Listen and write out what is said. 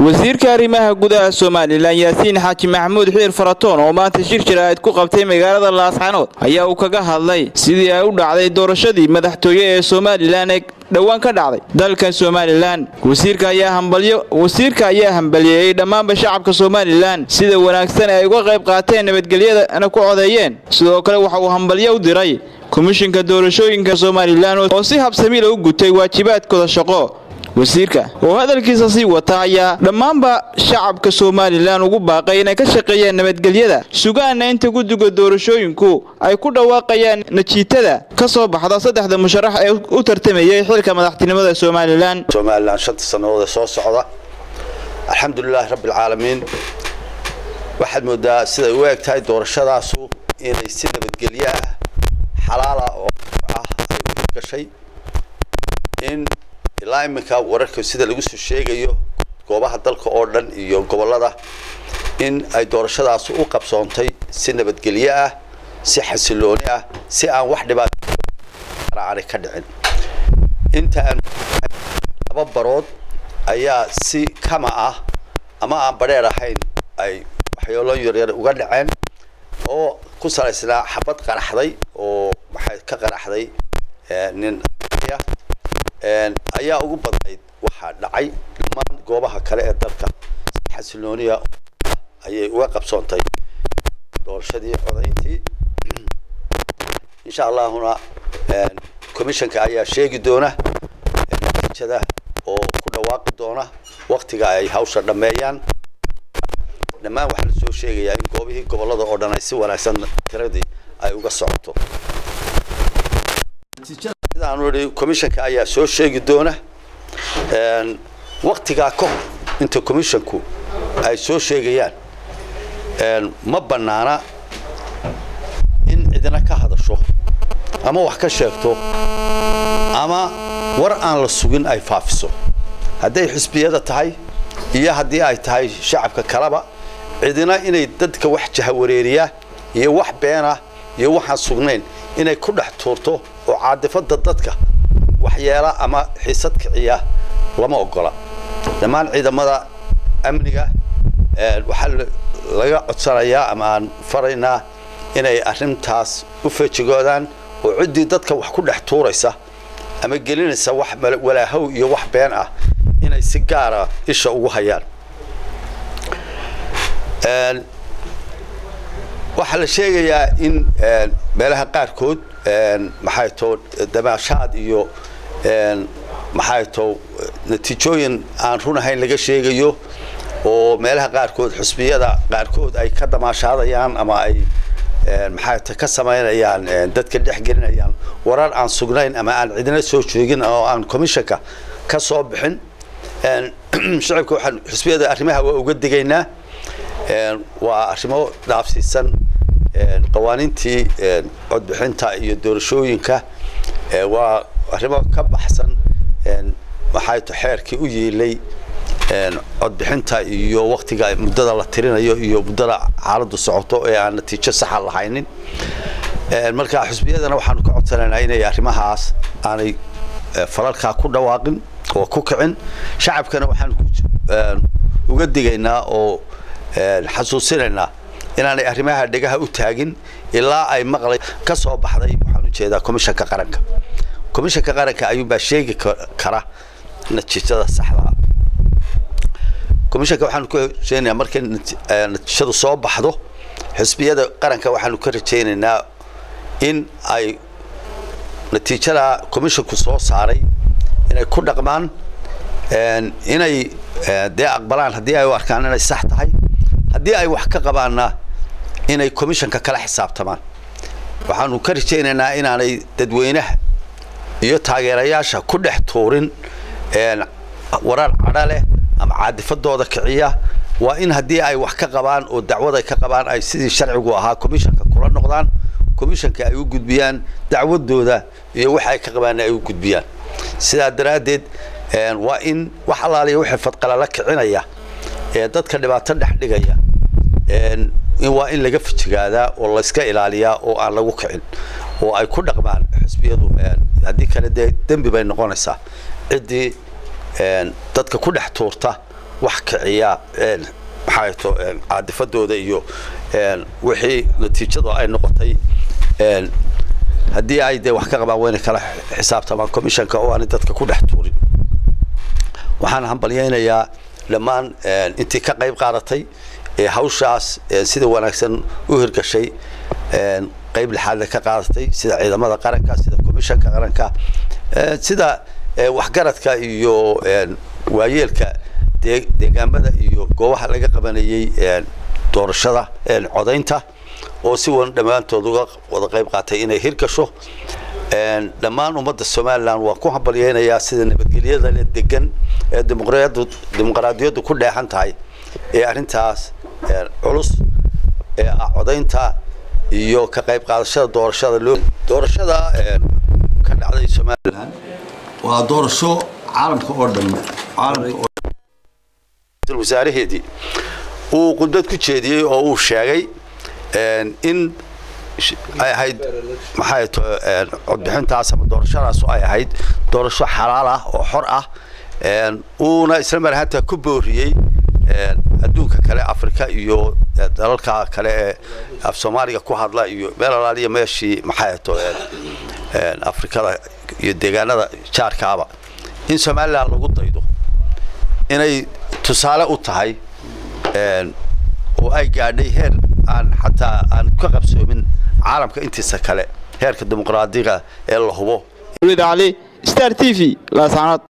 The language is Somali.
wasiirka arrimaha gudaha somalilan yaasiin xaaji maxamuud xiir faratoon oo maanta shir jaraa'id ku qabtay magaalada laascanood ayaa uu kaga hadlay sidii ay u dhacday doorashadii madaxtooye ee somalilan ee dhowaan ka dhacday dalkan somalilan wasiirka ayaa hambalyo wasiirka ayaa hambaliyeeyey dhammaanba shacabka somalilan sida wanaagsan ay uga qayb qaateen nabadgelyadana ku codeeyeen sidoo kale waxa uu hambalyo u diray komishinka doorashooyinka somalilan oo si habsamiila u gutay waajibaadkooda shaqo wasiirka oo hadalkiisa sii wata ayaa dhammaanba shacabka somalilan ugu baaqay inay ka shaqeeyaan nabadgelyada sugaana inta guddiga doorashooyinku ay ku dhawaaqayaan najiitada ka soo baxda saddexda musharax ee u tartamayay xilka madaxtinimada somalilan somalilan shanta sannadood ee soo socda alxamdulilaahi rabbialcaalamiin waxaad moodaa siday u eg tahay doorashadaasu inay si nabadgelyo ah xalaala oo ah ay u gashay in ilaa iminka wararka sida lagu soo sheegayo goobaha dalka oo dhan iyo gobollada in ay doorashadaas u qabsoontay si nabadgelyo ah si xasilooni ah si aan wax dhibaataaani ka dhicin inta aan laba barood ayaa si kama ah ama aan badheer ahayn ay waxyoolon yaryar uga dhaceen oo ku salaysnaa xabad qaraxday oo maxay ka qaraxday nin ayaa ugu badnayd waxaa dhacay dhammaan goobaha kale ee dalka si xasilooniya ayay uga qabsoontay doorashadii codayntii insha allahuna commissionka ayaa sheegi doona natiijada oo ku dhawaaqi doona waktiga ay hawsha dhammeeyaan dhammaan waxaa la soo sheegayaa in goobihii gobollada oo dhan ay si wanaagsan tiradii ay uga socoto sidaanu idhi commissionka ayaa soo sheegi doona waktigaa ka hor inta commissionku ay soo sheegayaan ma banaana in cidina ka hadasho ama wax ka sheegto ama war aan la sugin ay faafiso hadday xisbiyada tahay iyo haddii ay tahay shacabka kaleba cidina inay dadka wax jahawareeriya iyo wax beena iyo waxaan sugnayn inay ku dhex tuurto oo caadifada dadka waxyeela ama xiisad kiciya lama ogola dhammaan ciidamada amniga waxaa laga codsanayaa ama aan faraynaa inay arrintaas u feejigoodaan oo ciddii dadka wax ku dhex tuuraysa ama gelinaysa wax walaahow iyo wax been ah inay si gaara isha ugu hayaan waxaa la sheegayaa in meelaha qaarkood maxay too damaashaad iyo maxay too natiijooyin aan run ahayn laga sheegayo oo meelaha qaarkood xusbiyada qaarkood ay ka damaashaadayaan ama ay maxay ta ka samaynayaan dadka dhex gelinayaan warar aan sugnayn ama aan cidina soo joogin oo aan commissionka ka soo bixin shacabka waxaan xusbiyada arrimaha waa uga digaynaa waa arrimo dhaafsiisan qawaaniintii codbixinta iyo doorashooyinka waa arrimo ka baxsan maxay to xeerkii u yiilay codbixinta iyo waktiga muddada la tirinayo iyo muddada xaaladdu socoto ee aan natiijo saxa lahaynin marka xusbiyadana waxaanu ka codsanaynaa inay arrimahaas aanay falalkaa ku dhawaaqin oo ku kicin shacabkana waxaan uga digaynaa oo xasuusinaynaa inaanay arrimaha dhegaha u taagin ilaa ay maqlay ka soo baxday waxaan ujeedaa commissionka qaranka commissionka qaranka ayuunbaa sheegi kara natiijada saxdaa commissionka waxaanu ka rajeynayaa markay natiijadu soo baxdo xisbiyada qaranka waxaanu ka rajaynaynaa in ay natiijada commissionku soo saaray inay ku dhaqmaan inay dee aqbalaan haddii ay u arkaan inay sax tahay haddii ay wax ka qabaanna inay commissionka kala xisaabtamaan waxaanu ka rajaynaynaa inaanay dadweynaha iyo taageerayaasha ku dhex tuurin warar cadho leh ama caadifadooda kiciya waa in haddii ay wax ka qabaan oo dacwad ay ka qabaan ay sidii sharcigu ahaa commissionka kula noqdaan commissionka ay u gudbiyaan dacwadooda iyo waxa ay ka qabaan ay u gudbiyaan sidaa daraaddeed waa in wax allaaliya wixii fadqalala kicinaya ee dadka dhibaato dhex dhigaya waa in laga fijigaadaa oo layska ilaaliyaa oo aan lagu kicin oo ay ku dhaqmaan xisbiyadu haddii kale dee dembi bay noqonaysaa ciddii dadka ku dhex tuurta wax kiciya maxay to caadifadooda iyo wixii natiijadu ay noqotay haddii ay dee wax ka qabaan wayna kala xisaabtamaan commissionka oo aanay dadka ku dhex tuurin waxaan hambalyaynayaa dhammaan intii ka qayb qaadatay ee hawshaas sida wanaagsan u hirgashay qayb lixaadle ka qaadatay sida ciidamada qaranka sida commissionka qaranka sida waxgaradka iyo waayeelka deegaamada iyo goobaha laga qabanayay doorashada codaynta oo si wan dhammaantood uga wada qayb qaatay inay hirgasho dhammaan ummadda somalilan waan ku hambalyaynayaa sida nabadgelyada degan ee dimuqraadiyaddu dimuqraadiyaddu ku dheexan tahay ee arrintaas culus ee ah codaynta iyo ka qayb qaadashada doorashada loo doorashada ka dhacday somalilan waa doorasho caalamka oo dhan caalamka oo wasaaraheedii uu qudbad ku jeediyey oo uu sheegay in ay ahayd maxay to codbixintaas ama doorashadaas ay ahayd doorasho xalaal ah oo xor ah uuna isla mar ahaanta ku booriyey adduunka kale afrika iyo dalalka kale ee af soomaaliga ku hadla iyo meel alaaliya meeshii maxay to afrikada iyo deegaanada jaarkaaba in somalilan lagu daydo inay tusaale u tahay oo ay gaadhay heer aan xataa aan ka qabsoomin caalamka intiisa kale heerka dimuqraadiga ee la hubo ali star t v laasanood